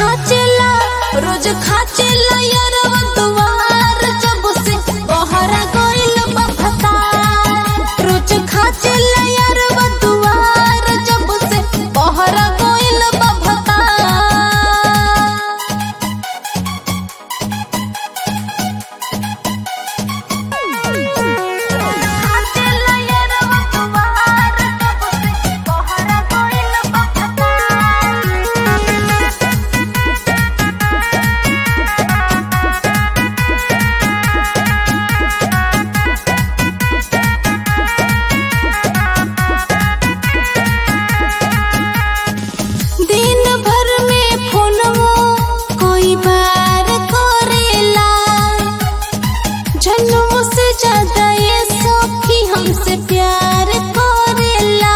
खाचेला रोज खाचेला यारवा दुआर जब से बहरा गइल बा फतार रोज खाचेला यारवा दुआर जब से बहरा गइल बा फतार खाचेला यारवा दुआर जब से बहरा गइल बा फतार दिन भर में फोनवो कोई बार करेला जन्म से ज्यादा ये सखी हमसे प्यार करेला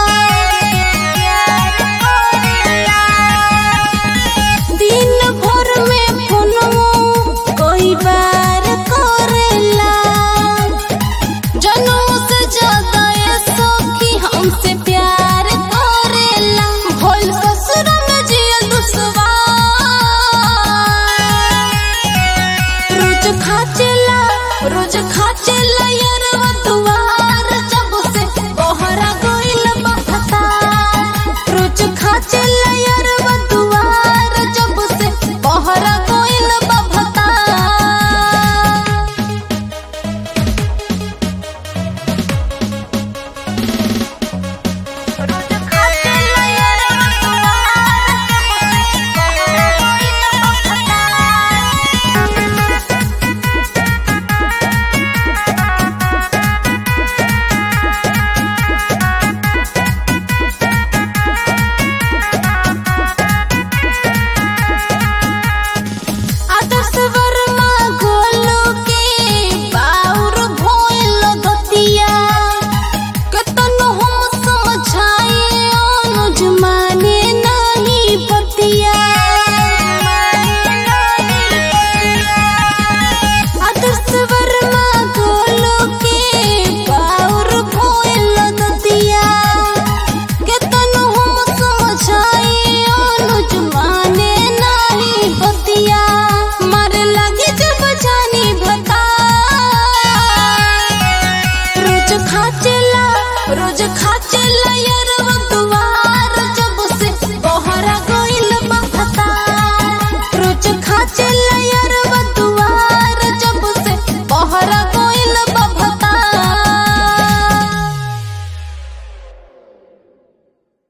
दिन भर में फोनवो कोई बार करेला जनों से ज्यादा ये सखी हमसे प्यार करेला भोल ससुर में जियल दुश्वार रोज खाचेला रोज खाचेला यारवा दुआर जब से बहरा गइल बा फतार रोज खाचेला यारवा दुआर जब से बहरा गइल बा फतार रोज खाचेला यारवा दुआर जब से बहरा गइल बा फतार आदर्श वर्मा गोलू के बाउर भोइल गतिया कतनो हम समझाए अनुज माने नहीं बतिया आदर्श वर्मा गोलू के बाउर भोइल गतिया केतनो हम समझाए अनुज माने नहीं बतिया मारे लगे जब जानी भता रोज खाचेला रोज खाचेला यारवा दुआर जब से बहरा गइल बा फतार रोज खाचेला